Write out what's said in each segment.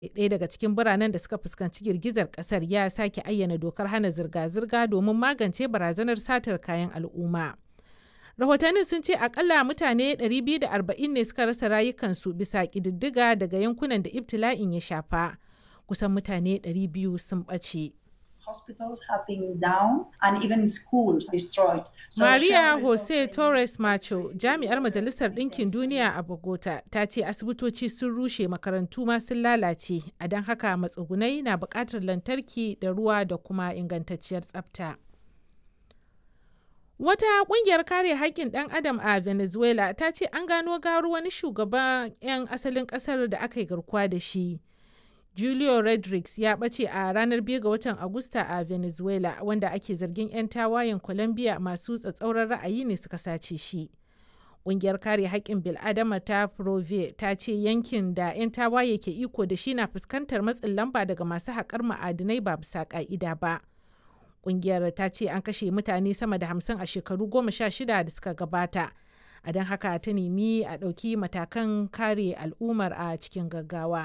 ɗaya daga cikin biranen da suka fuskanci girgizar ƙasar ya sake ayyana dokar hana zirga-zirga domin magance barazanar satar kayan al'umma. rahotannin sun ce akalla mutane 240 ne suka rasa rayukansu bisa ƙididdiga daga yankunan da ibtila'in ya shafa kusan mutane 200 sun ɓace. hospitals have been down and even schools destroyed. So Maria Jose Torres Macho, jami'ar Majalisar Ɗinkin Duniya a Bogota, ta ce asibitoci sun rushe makarantu ma sun lalace, a don haka matsugunai na buƙatar lantarki da ruwa da kuma ingantacciyar tsafta. Wata ƙungiyar kare haƙƙin ɗan adam a Venezuela ta ce an gano gawar wani shugaban 'yan asalin ƙasar da aka yi garkuwa da shi. Julio Rodriguez ya ɓace a ranar 2 ga watan Agusta a Venezuela wanda ake zargin 'yan tawayen Colombia masu tsatsauran ra'ayi ne suka sace shi. Ƙungiyar kare haƙƙin bil'adama ta Prove ta ce yankin da 'yan tawaye ke iko da shi na fuskantar matsin lamba daga masu haƙar ma'adinai ba bisa ƙa'ida ba. Ƙungiyar ta ce an kashe mutane sama da hamsin a shekaru goma sha shida da suka gabata. A don haka ta nemi a ɗauki matakan kare al'ummar a cikin gaggawa.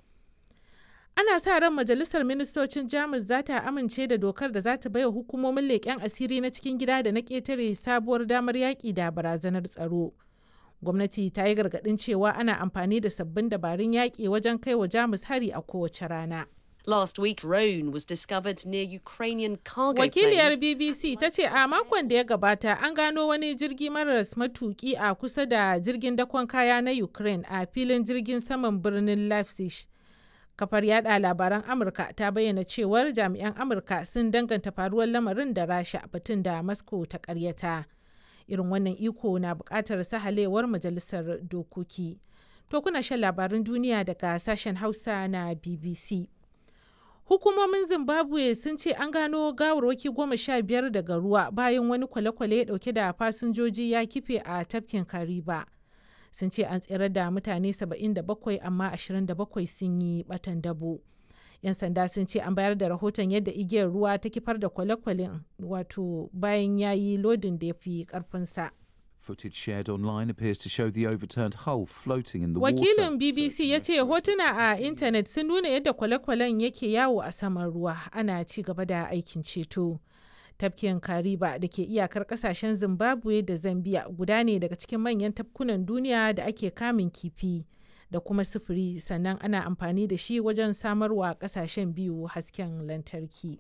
ana sa ran majalisar ministocin jamus za ta amince da dokar da za ta baiwa hukumomin leƙen asiri na cikin gida da na ƙetare sabuwar damar yaƙi da barazanar tsaro gwamnati ta yi gargaɗin cewa ana amfani da sabbin dabarun yaƙi wajen kai wa jamus hari a kowace rana Last week, drone was discovered near Ukrainian cargo Wakiliyar planes. BBC ta ce a makon da ya gabata an gano wani jirgi maras matuki a kusa da jirgin dakon kaya na Ukraine a filin jirgin saman birnin Leipzig. kafar yada labaran amurka ta bayyana cewar jami'an amurka sun danganta faruwar lamarin da rasha batun da moscow ta karyata irin wannan iko na bukatar sahalewar majalisar dokoki to kuna shan labaran duniya daga sashen hausa na bbc hukumomin zimbabwe sun ce an gano gawarwaki goma sha biyar daga ruwa bayan wani kwale-kwale dauke da fasinjoji ya kife a tafkin kariba sun ce an tsere da mutane 77 amma 27 sun yi batan dabo. 'yan sanda sun ce an bayar da rahoton yadda igiyar ruwa ta kifar da kwale-kwalen wato bayan ya yi lodin da ya fi karfinsa. Footage shared online appears to show the overturned hull floating in the Wakilin water. BBC ya ce hotuna a intanet sun nuna yadda kwale-kwalen yake yawo a saman ruwa ana ci gaba da aikin ceto. tafkin kariba da ke iyakar kasashen zimbabwe da zambia guda ne daga cikin manyan tafkunan duniya da ake kamun kifi da kuma sufuri sannan ana amfani da shi wajen samarwa kasashen biyu hasken lantarki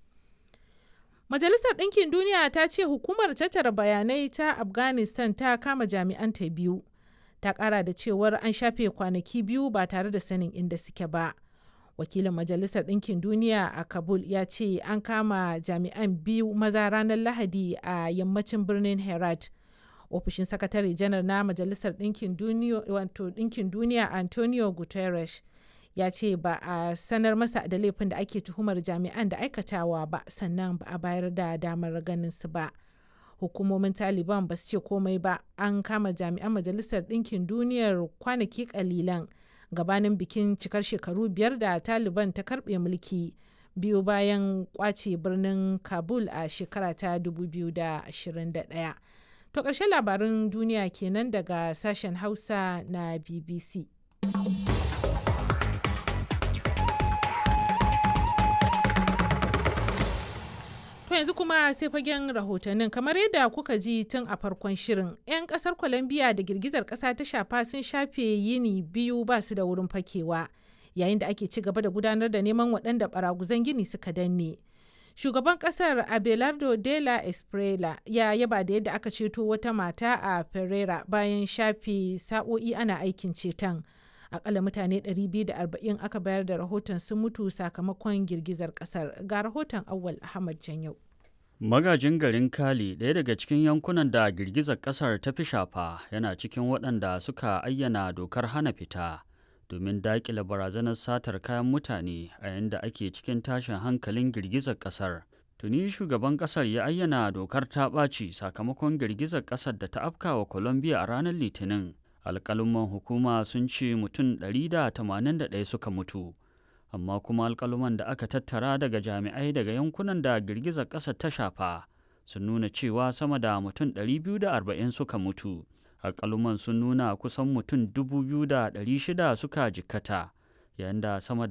majalisar ɗinkin duniya ta ce hukumar tattara bayanai ta afghanistan ta kama jami'anta biyu ta ƙara da cewar an shafe kwanaki biyu ba tare da sanin inda suke ba. wakilin majalisar ɗinkin duniya a kabul ya ce an kama jami'an biyu maza ranar lahadi a yammacin birnin herat ofishin sakatare janar na majalisar ɗinkin duniya antonio guterres ya ce ba a sanar masa da laifin da ake tuhumar jami'an da aikatawa ba sannan ba a bayar da damar ganin su ba hukumomin taliban ba su ce komai ba an kama jami'an majalisar ɗinkin duniyar kwanaki kalilan gabanin bikin cikar shekaru biyar da taliban ta karbe mulki biyu bayan kwace birnin kabul a shekara ta 2021 to ƙarshen labarin duniya kenan daga sashen hausa na bbc To yanzu kuma sai fagen rahotannin kamar yadda kuka ji tun a farkon shirin 'yan kasar Colombia da girgizar kasa ta shafa sun shafe yini biyu ba su da wurin fakewa yayin da ake ci gaba da gudanar da neman waɗanda baraguzan gini suka danne. Shugaban kasar Abelardo de la Esprela ya yaba da yadda aka ceto wata mata a Ferrera bayan shafe sa'o'i ana aikin ceton. akalla mutane 240 aka bayar da rahoton sun mutu sakamakon girgizar kasar ga rahoton awal ahmad janyau magajin garin kali ɗaya daga cikin yankunan da girgizar kasar ta fi shafa yana cikin waɗanda suka ayyana dokar hana fita domin daƙile barazanar satar kayan mutane a yadda ake cikin tashin hankalin girgizar kasar tuni shugaban kasar ya ayyana dokar ta ɓaci sakamakon girgizar kasar da ta afkawa colombia a ranar litinin alƙaluman hukuma sun ce mutum 181 suka mutu amma kuma alƙaluman da aka tattara daga jami'ai daga yankunan da girgizar ƙasar ta shafa sun nuna cewa sama da mutum 240 suka mutu alƙaluman sun nuna kusan mutum 2,600 suka jikkata yayin da sama